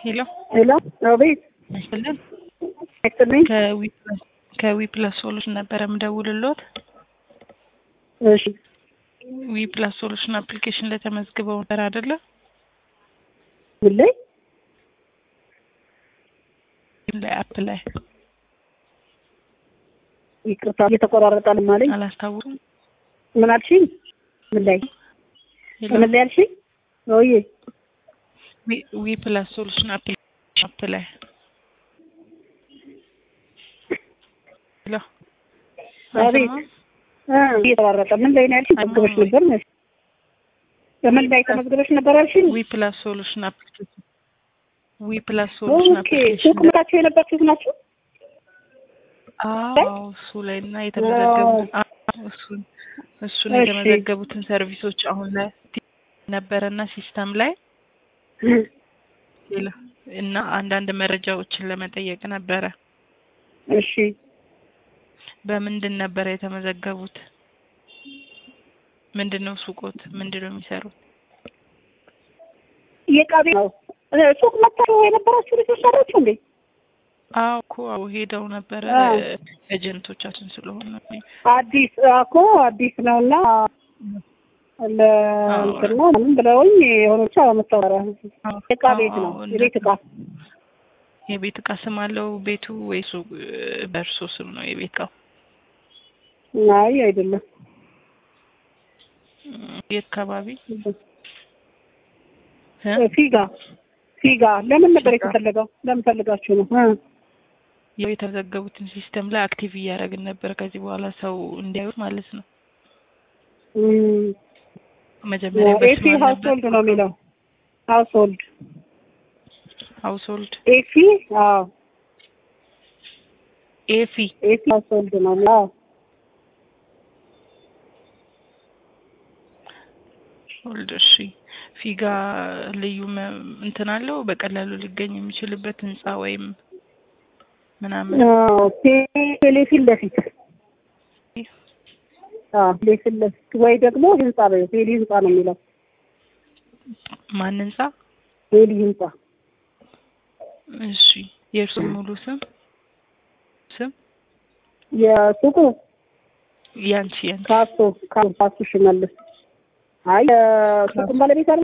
ሄሎ ሄሎ አቤት ይስጥልን። አይስጥልኝ። ከዊ ፕላስ ሶሉሽን ነበረ የምደውልሎት። እሺ ዊ ፕላስ ሶሉሽን አፕሊኬሽን ላይ ተመዝግበው ነበር አይደለ? ምን ላይ ላይ አፕ ላይ ይቅርታ እየተቆራረጣል ማለኝ አላስታውሱም። ምን አልሽኝ? ምን ላይ ሄሎ ምን ላይ አልሽኝ? ወይዬ ዊ- ዊ ፕላስ ሶሉሽን አፕሊኬሽን አፕ ላይ ሄሎ አቤት አይሰማም? እ እየተቆራረጠ ምን ላይ ነው ያልሽኝ? ተመዝግበሽ ነበር መስ በምን ላይ ተመዝግበሽ ነበር አልሽኝ? ዊ ፕላስ ሶሉሽን አፕሊኬሽን ዊ ፕላስ ሶሉሽን ኦኬ አፕሊኬሽን ሱቅ መታችሁ የነበራችሁት ናችሁ? አዎ እሱ ላይ እና የተመዘገቡትን አዎ፣ እሱን እሱን እሺ። የተመዘገቡትን ሰርቪሶች አሁን ላይ ነበረና ሲስተም ላይ ሌላ እና አንዳንድ መረጃዎችን ለመጠየቅ ነበረ። እሺ በምንድን ነበረ የተመዘገቡት? ምንድን ነው ሱቆት? ምንድን ነው የሚሰሩት? የዕቃ ቤት ነው እ ሱቅ መታችሁ የነበራችሁ ልጆች አላችሁ እንዴ? አዎ እኮ አዎ ሄደው ነበረ አዎ። ኤጀንቶቻችን ስለሆነ አዲስ እኮ አዲስ ነውና ለእንትን ነው ምንም ብለውኝ የሆነ ብቻ መታወራ ዕቃ ቤት ነው አዎ፣ የቤት ዕቃ የቤት እቃ ስም አለው ቤቱ ወይስ በእርሶ ስም ነው የቤት እቃው? አይ አይደለም የት አካባቢ እ? ፊጋ ፊጋ ለምን ነበር ፊጋ። የተፈለገው ለምን ፈልጋችሁ ነው እ ያው የተዘገቡትን ሲስተም ላይ አክቲቭ እያደረግን ነበር። ከዚህ በኋላ ሰው እንዲያዩት ማለት ነው። እም፣ መጀመሪያ ኤሲ በስማል ነበር ሀውስሆልድ ነው የሚለው ሀውስሆልድ ሀውስሆልድ ኤሲ አዎ ኤፊ ኤሲ ሀውስሆልድ ነው የሚለው አዎ ሆልድ እሺ። ፊጋ ልዩ መ- እንትን አለው በቀላሉ ሊገኝ የሚችልበት ህንጻ ወይም ምናምን አዎ ቴ- ቴሌ ፊት ለፊት አዎ ቴሌ ፊት ለፊት ወይ ደግሞ ህንጻ በይው ቴሌ ህንጻ ነው የሚለው ማን ህንጻ? ቴሌ ህንጻ እሺ የእርሱ ሙሉ ስም ስም የሱቁ ያንቺ ያንቺ ካሶ ካሱ ሽመልስ አይ የሱቁን ባለቤት አለ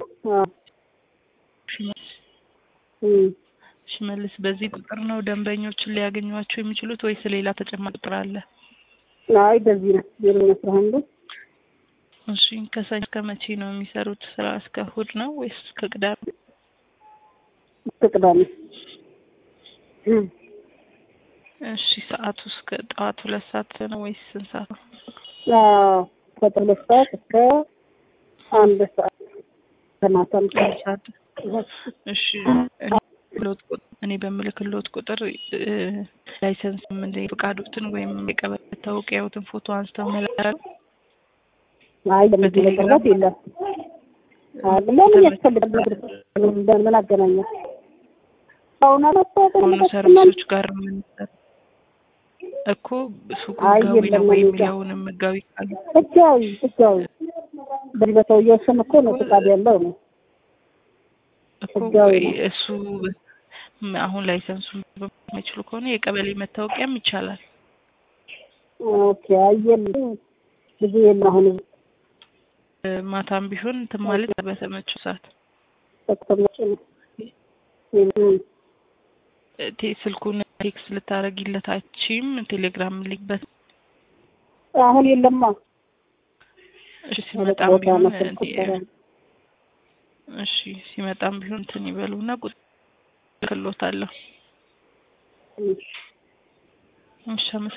ሽመልስ እም ሽመልስ በዚህ ቁጥር ነው ደንበኞችን ሊያገኟቸው የሚችሉት ወይስ ሌላ ተጨማሪ ቁጥር አለ? አይ በዚህ ነው ዜሮ አስራ አንድ እሺ ከሰኞ እስከ መቼ ነው የሚሰሩት ስራ? እስከ እሑድ ነው ወይስ እስከ ቅዳሜ? እስከ ቅዳሜ እም እሺ ሰዓቱ እስከ ጠዋት ሁለት ሰዓት ነው ወይስ ስንት ሰዓት ነው? አዎ ከጠዋት ሁለት ሰዓት እስከ አንድ ሰዓት ከማታ አንድ አንድ ሰዓት ሰዓት እሺ እኔ በምልክሎት ቁጥ- እኔ በምልክሎት ቁጥር እ፣ ላይሰንስ ምን ፍቃዶትን ወይም የቀበሌ መታወቂያዎትን ፎቶ አንስተው መላክ አይ ለምን ለቅርበት የለም አይ ለምን ያስፈልጋል ምን አገናኘ አሁን ከሆኑ ሰርቪሶች ጋር የምንሰራ እኮ ሱቁ አይ ህጋዊ ነው የለም ወይ እኔ ጋር። የሚለውንም ህጋዊ ካለ ህጋዊ ህጋዊ በዚህ በሰውየው ስም እኮ ነው ፍቃድ ያለው ነው እኮ ህጋዊ ወይ ነው። እሱ ም- አሁን ላይሰንሱ የማይችሉ ከሆነ የቀበሌ መታወቂያም ይቻላል። ኦኬ አየል ብዙ የለም አሁን እ፣ ማታም ቢሆን እንትን ማለት በተመቸው ሰዓት ተቀመጭ ነው እም እ፣ ቴ- ስልኩን ቴክስ ልታረጊለታችም ቴሌግራም ልክበት አሁን የለማ እሺ ሁለት ሲመጣም ቦታ ቢሆን ነው ስልክ እንትን ቁጥር እሺ ሲመጣም ቢሆን እንትን ይበሉና ቁጥር ልክሎታለሁ። እሺ እሺ አመሰግናለሁ።